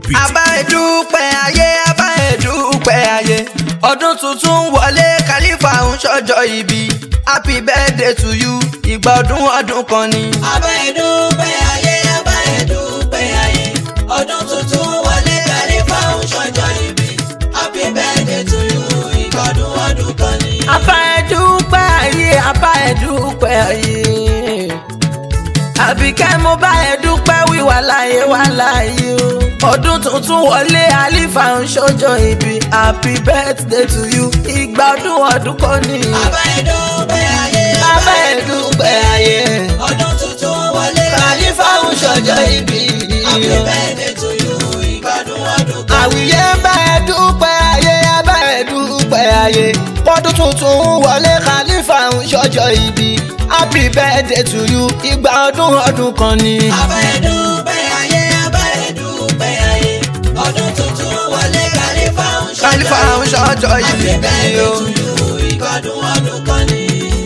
beat. abá ẹ̀dúpẹ́ ayé abá ẹ̀dúpẹ́ ayé ọdún tuntun wọlé kálífà ń ṣọjọ́ ìbí happy birthday to you ìgbà ọdún ọdún kan ni. abá ẹ̀dúpẹ́ ayé abá ẹ̀dúpẹ́ ayé ọdún tuntun wọlé kàlífà ń ṣọjọ́ ìbí happy birthday to you ìgbọ̀dún ọdún kan ni. abá ẹ̀dúpẹ́ ayé abá ẹ̀dúpẹ́ ayé àbíkẹ́ mo bá ẹ̀dúpẹ́ wíwà láyé wà láyé o ọdún tuntun wọlé àlífà ń ṣọjọ́ ìbí happy birthday to you ìgbà ọdún ọdún kan ni. abá ẹ̀dúpẹ́ ayé abá ẹ̀dúpẹ́ ayé ọdún tuntun wọlé kálífà ń ṣọjọ́ ìbí. happy birthday to you ìgbọ̀dún ọdún kan ni. àwùyé bá ẹ dúpẹ́ ayé bá ẹ dúpẹ́ ayé pọ́dún tuntun wọlé kálífà ń ṣọjọ́ ìbí happy birthday to you ìgbà ọdún ọdún kan ni. abá ẹ̀dúpẹ́ ayé abá ẹ̀dúpẹ́ ayé ọdún tuntun wọlé kàlífà ń kálífà ń ṣọjọ́ happy ìbí birthday o. to you ìgbọ̀dún ọdún kan ni.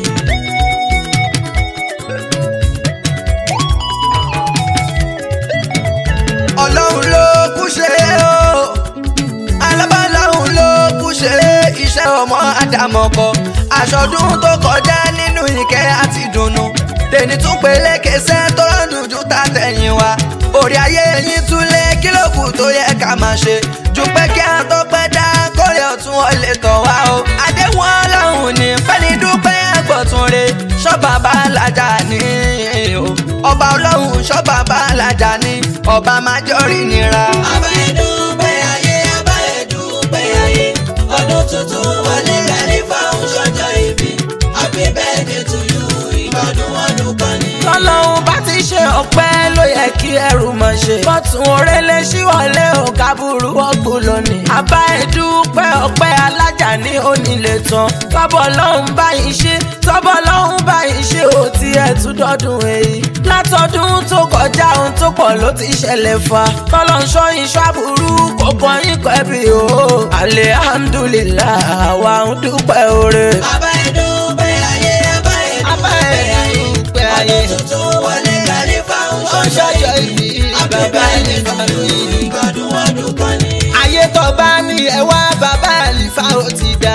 ọlọ́run ló kú ṣe o alábàláhùn ló kú ṣe iṣẹ́ ọmọ àdàmọ̀kọ àṣọdún tó kọjá nínú ìkẹ́ àti dùnnú tèmi tún pélé kẹsẹ́ tó rọ́ọ̀dùn ju ta tẹ̀yìn wa orí ayé yín tún lé kílòkù tó yẹ ká máa ṣe ju pé kí á tó pẹ́ dá kórè ọ̀tún ọ̀lẹ̀ tọ̀ wá o àdéhùn ọlọ́run ní fẹ́ni dúpẹ́ àgbọ̀tún re ṣọ́ba bá làjà ní o ọba ọlọ́run ṣọ́ba bá làjà ní ọba májọ́rì nira. abá ẹ̀dúpẹ́ ayé abá ẹ̀dúpẹ́ ayé ọdún tuntun wọlé kàlífà ń ṣọjọ́ ìbí happy birthday to you ìgbọ̀dún ọdún kan ni. tọ́lọ́hún bá ti ṣe ọpẹ́ ló yẹ kí ẹrù mọ̀ ṣe. bọ́tún orélé ṣíwọlé ò kábùrú ọ̀gbun lónìí. àbá ẹ̀dúpẹ́ ọpẹ́ alájà ní onílé tán. tọ́bọ̀ lọ́hún báyìí ṣe tọ́bọ̀ lọ́hún báyìí ṣe ò tí ẹ̀ tún dọ́dún èyí. látọdún tó kọjá ohun tó pọ̀ ló ti ṣẹlẹ̀ fa. tọ́lọ́ ń ṣọ́ iṣẹ́ àbúrú kò kàn yín kẹ́bí o. alihamdulilayi àwa ń dúpẹ́ oore. abá ẹ̀dúpẹ́ ayé abá Abá ẹ̀dúpẹ́ ayé ẹ̀dúpẹ́ ayé. ọdún tuntun wọlé kàlífà ń ṣọjọ́ ṣọjọ́ ìbí, ìbí happy bàbá birthday ẹ̀dúpẹ́ to you ìgbọ̀dún ọdún kan ni. ayé tó bá ní ẹ wá bàbá àlìfà ó ti dá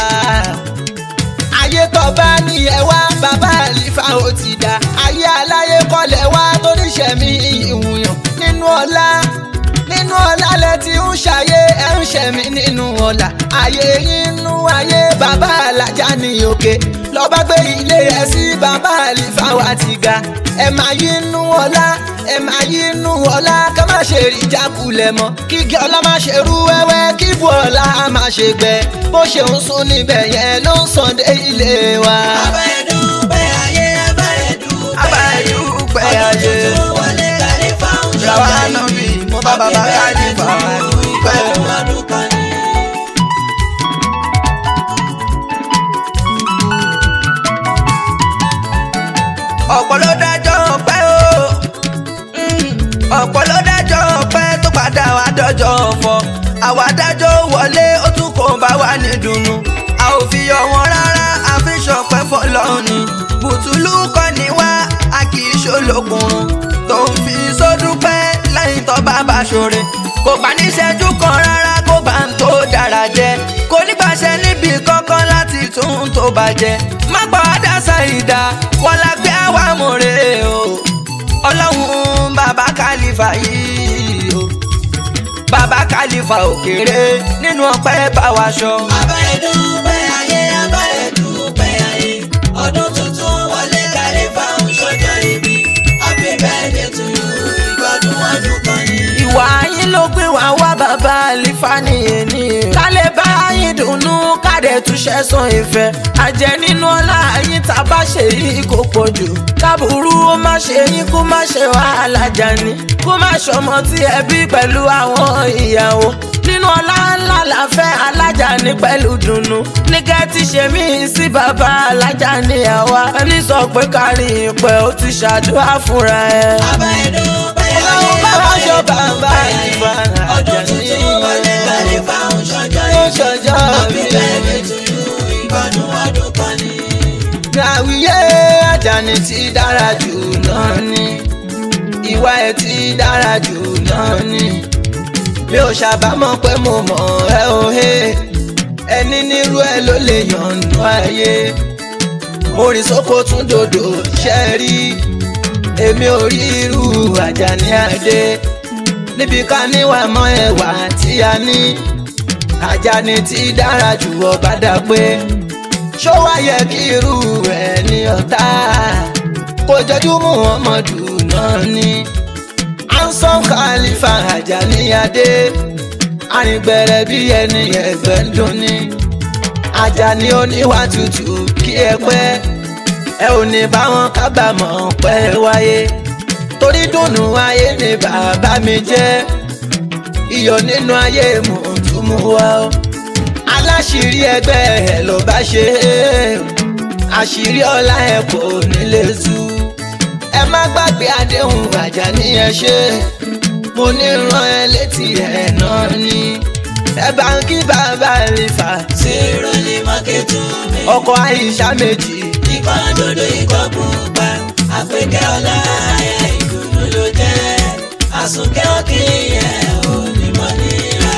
ayé tó bá ní ẹ wá bàbá àlìfà ó ti dá ayé aláyé kọlẹ̀ wá tó níṣẹ̀mí ìwúyàn nínú ọlá nínú ọlá lẹ ti ń ṣayé ẹ ń ṣẹ̀mí nínú ọlá ayé inú ayé bàbá alájà ní òkè lọ́ba gbé ilé ẹ sí bàbá àlìfà wa ti ga ẹ máa yí inú ọlá ẹ máa yí inú ọlá ká má ṣe rí jákulẹ̀ mọ́ kí igi ọlá má ṣe rú wẹ́wẹ́ kí ibú ọlá má ṣe gbẹ bó ṣe ń sún níbẹ̀ yẹn ló ń sàn dé ilé wa. abá ẹ̀dúpẹ́ ayé abá Abá ẹ̀dúpẹ́ ẹ̀dúpẹ́ ayé ayé. ọdún tuntun wọlé kàlífà ń Ṣàwá ṣọjọ́ náà ìbí bí mo bá bàbá Khalifa dúpẹ́. ìgbọ̀dún ọdún kan ni. ọ̀pọ̀ ló dájọ́ pẹ́ o Mm, ọ̀pọ̀ ló dájọ́ pẹ́ tó padà wá dọ́jọ́ ọ̀fọ̀ àwa dájọ́ wọlé ó tún kò bá wà ní dùnnú a ò fi yọ wọn rárá a fi ṣọpẹ́ fọlọ́run ni bùtùlù kọ́ ni wá a kì í ṣolókùnrùn tó ń fi sódúpẹ́ lẹ́yìn tó bá bá ṣoore kò bá níṣẹ́jú kan rárá kó bá ń tó dára jẹ kò nígbàṣẹ níbi kankan láti tún tó bàjẹ́ má pa wádà ṣàìdá wọn la gbé àwa mọ̀rẹ́ o ọlọ́run bàbá kálífà yìí o bàbá kálífà òkèrè nínú ọpẹ́ bá wa ṣọ. abá ẹ̀dúpẹ́ ayé abá ẹ̀dúpẹ́ ayé ọdún tuntun wọlé kàlífà ń ṣọjọ́ ìbí happy birthday to you ìgbọ̀dún ọdún kan ni. ìwà yín ló gbé wá wá bàbá àlìfà nìyẹn ni ká lè bá yín dùnnú káde túṣẹ́ san ìfẹ́ àjẹ́ nínú ọlá yín tá a bá ṣe yìí kò pọ̀ jù kábùrú ó má ṣe yín kó má ṣe wàhálà jani kó má ṣọmọ tí ẹ bí pẹ̀lú àwọn ìyàwó nínú ọlá ńlá láfẹ́ alájà ní pẹ̀lú dùnnú nígẹ́ ti ṣe mí sí bàbá alájà ní àwa ẹni sọ pé kárí ìpẹ́ ó ti ṣàdúrà fúnra ẹ̀. abá ẹ̀dúpẹ́ ayé Ọlọ́run bá abá wá ṣọ́ bàbá ẹ̀dúpẹ́ ayé Khalifa ọdún Àjàní. tuntun wọlé kàlífà ń ṣọjọ́ Ó ìbí ṣọjọ́ happy ìbí. birthday to you ìgbọ̀dún ọdún kan ni. Àwíyé Àjàní ti dára jù lọ ní. Ìwà ẹ̀ ti dára jù lọ ní. mi ò ṣàbámọ̀ pé mo mọ̀ ẹ́ o he ẹni nírú ẹ ló lè yànnú ayé mo rìn sóko tún dòdò ṣẹ́ rí èmi ò rí irú Àjàní Adé níbi ká níwà mọ́ ẹwà tí a ní Àjàní tí dára jù ọba dá pé ṣó wá yẹ kí irú ẹ̀ ní ọ̀tá kò jọjú Muhammadu náà ni ansan Khalifa Àjàní Adé arìngbẹ̀rẹ̀ bí ẹni ẹgbẹ́ ń dún ní Àjàní oníwà tútù kí ẹ pẹ́ ẹ ò ní báwọn kábàámọ̀ pẹ́ wáyé torí dùnnú ayé ni bàbá mi jẹ́ iyọ̀ nínú ayé mò ń tún mú wá o aláṣìírí ẹgbẹ́ ẹ ló bá ṣe é àṣírí ọlá ẹ kò nílé tú ẹ má gbàgbé àdéhùn Àjàní ẹ ṣe mo ní rán ẹ létí ẹ náà ni ẹ bá ń kí bàbá rí fà Zero ní mákẹ́tù mi. ọkọ àyíṣà méjì Ikọ̀ dúdú ikọ̀ pupa. Àpèkẹ́ ọlá ayé ìdùnnú ló jẹ́. Àsùnkẹ́ òkè yẹ onímọ̀ níra.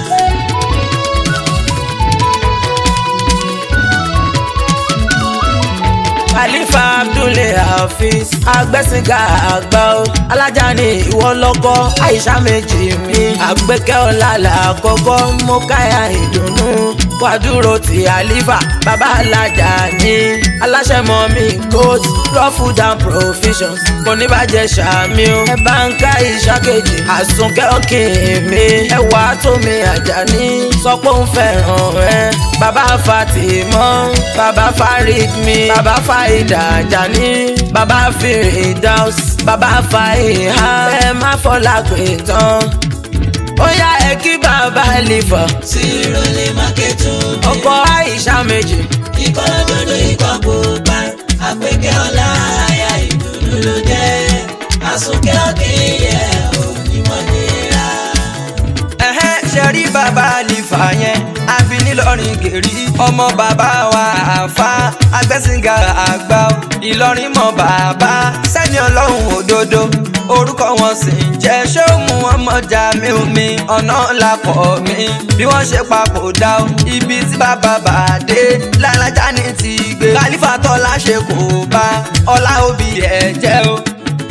Khalifa Abdulai Hafiz agbẹ́sìnká àgbà o alájà ni ìwọ lọ́kọ́ àyíṣà méjì mi àgbẹ̀kẹ́ ọ̀làlà àkọ́kọ́ mo káyà ìdùnnú wàdúró ti àlífà bàbá alájà ni aláṣẹ mọ́ mi goat raw food and provisions kò ní bàjẹ́ sàmì o ẹ bá ń ká ìṣàkejì àsunkẹ́ òkè mi ẹwà tó mi Àjàní sọ pé òun fẹ́ràn ẹ bàbá Fatimọ́ bàbá Farid mi bàbá Faida Àjàní bàbá Firdaus bàbá Faiha ẹ má fọlá pé tán ó yá ẹ kí bàbá Lífà Zero ní mákẹ́tù mi. ọkọ Àìṣà méjì Ikọ̀ dúdú ikọ̀ pupa. Àpèkẹ́ ọlá ayé ìdùnnú ló jẹ́. Àsùnkẹ́ òkè yẹ onímọ̀ níra. ẹ̀hẹ́ ṣe rí bàbá Lífà yẹn àbí nílọrin gèrí ọmọ bàbá wa àfa agbẹ́sìngà àgbà o. Ìlọrin mọ bàbá sẹ́ni ọlọ́run òdodo orúkọ wọn sì ń jẹ́ ṣóòmù ọmọ Jamiu mi ọ̀nà làpọ̀ mi bí wọ́n ṣe papòdà o ibi tí bàbá bàdé lálájà ní ti gbé Khalifa tọ́lá ṣe kò bá ọlá òbí ẹ̀ jẹ́ o.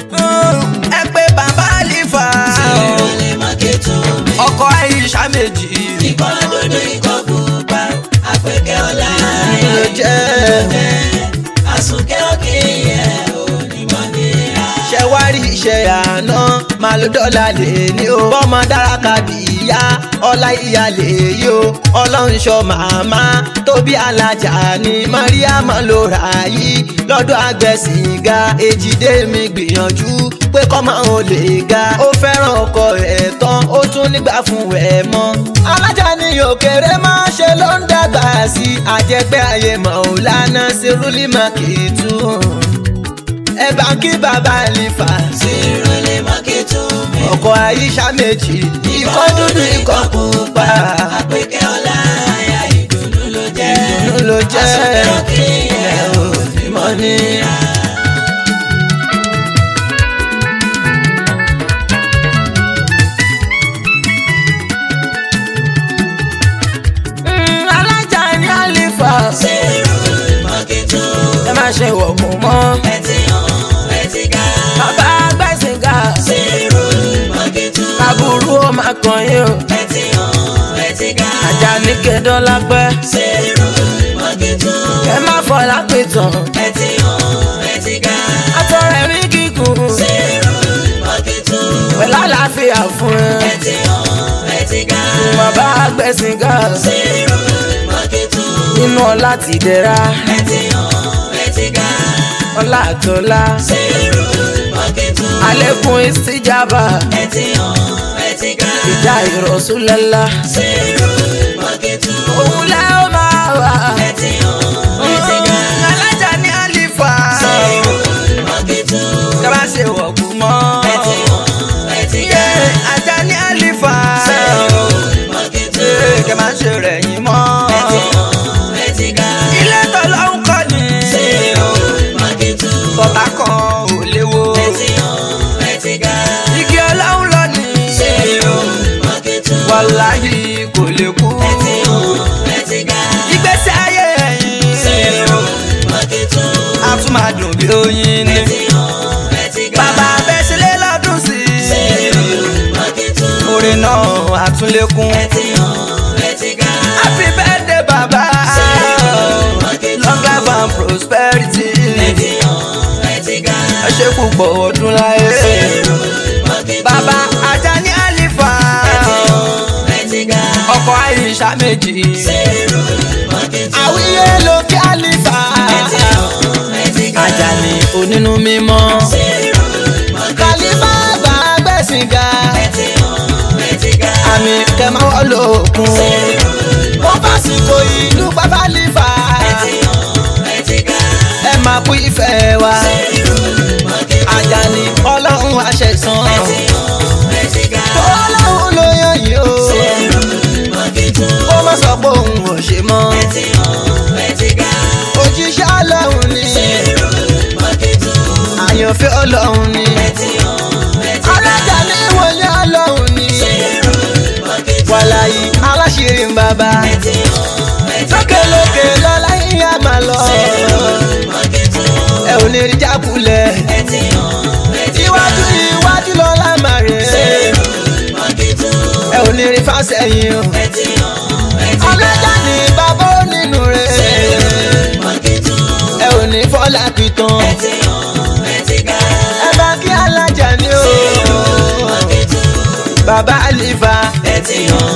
ẹ pé bàbá Lífà Zero ní mákẹ́tù mi. ọkọ Àìṣà méjì Ikọ̀ dúdú ikọ̀ pupa. Àpèkẹ́ ọlá ayé ló jẹ́. Àsùnkẹ́ òkè yẹ onímọ̀ níra. ṣe wá rí iṣẹ́ àná máa ló dọ́là lè ní o. bọ́mọ dára kábì ìyá ọlá ìyá lè yí o. ọlọ́run ṣọ́ màmá tóbi alájà ní mariam ló rà yí. lọ́dọ̀ àgbẹ̀sìnga èjìdé mi gbìyànjú pé kọ́mọ ò lè ga. ó fẹ́ràn ọkọ ẹ̀ tán ó tún nígbà fún ẹ̀ mọ́. alájà ní òkèrè máa ṣe ló ń dàgbà sí àjẹgbẹ́ ayé mọ̀ ò lánàá sí rúlímà kì í tún ẹ bá kí bàbá Lífà Zero ní mákẹ́tù mi. ọkọ Àyíṣà méjì ikọ̀ dúdú ikọ̀ pupa Àpèkẹ́ ọlá ayé ìdùnnú ló jẹ́. ìdùnnú ló jẹ́ Àsùnkẹ́ òkè yẹ ẹ ò ní mọ̀ ní. Mm, alájà ní Àlífà Zero ní mákẹ́tù. ẹ má ṣe wọ̀gùn mọ́ Ẹ ti hàn ẹ ti ga. bàbá gbẹ̀sìngà Zero ní mákẹ́tù. aburú ó máa kàn yín o Ẹ ti hàn ẹ ti ga. Àjàní kẹdọ́lá pẹ́ Zero ní mákẹ́tù. ẹ má fọlá pé tán Ẹ ti hàn ẹ ti ga. àtọ̀rẹ́ mi kíkùn Zero ní mákẹ́tù. pẹ̀lú àlàáfíà fún ẹ. Ẹ ti hàn ẹ ti ga. bàbá gbẹ̀sìngà Zero ní mákẹ́tù. nínú ọlá ti dẹ̀ra Ẹ ti hàn ẹ ti ga. ọlá àtọ́lá Zero ní mákẹ́tù. àlékún ìsíjàbà Ẹ ti hàn ẹ ti ga. ìjà ìrọ̀súlẹ̀lá Zero ní mákẹ́tù. òun lẹ́ ó máa wà. Ẹ ti hàn ẹ ti ga. alájà ní Àlífà Zero ní mákẹ́tù. kaba ṣe wọ̀kú mọ́. Ẹ ti hàn ẹ ti ga. Àjàní Àlífà Zero ní mákẹ́tù. kẹ má ṣe rẹ̀ yín mọ́. Ẹ ti hàn ẹ ti ga. ilé tọ́lọ́hún kọ́ ni Zero ní mákẹ́tù. bọ́tà kan ò léwo. Ẹ ti hàn ẹ ti ga. igi ọlọ́run lọ ni Zero ní mákẹ́tù. oyin ni. bàbá bẹ́sílẹ̀ lọ́dún sí i. orin náà àtúnlékún. happy birthday bàbá. long life and prosperity. ẹ ṣe púpọ̀ ọdún láyé. bàbá Ajani Alifa. ọkọ Aisha méjì. àwíyé lókè Alifa. Ajani onínú mímọ́. kàlífà bá gbẹ̀sìn ga. àmì kẹmàwọ́ lókun. wọ́n fásitì ìlú bàbá Alifa. ẹ máa kú ìfẹ́ wa. Ajani ọlọ́run àṣẹ̀sán. ọlọ́run ló yàn yìí o. ó má sọ pé òun ò ṣe mọ́. òjíṣẹ́ ọlọ́run ni. àyànfẹ́ ọlọ́run ni. alájà ní ìwòye ọlọ́run ni. wàlàyé aláṣírí ń bàbá. lókèlókè lọ́lá yín á máa lọ. ẹ ò ní rí jákulẹ̀. iwájú iwájú lọ́lá máa rè é. ẹ ò ní rí fásẹ̀yìn o. alájà ní bàbá ó nínú rẹ̀. ẹ ò ní fọ́lá pìtàn. ẹ bá kí alájà ní o. bàbá àlìfà.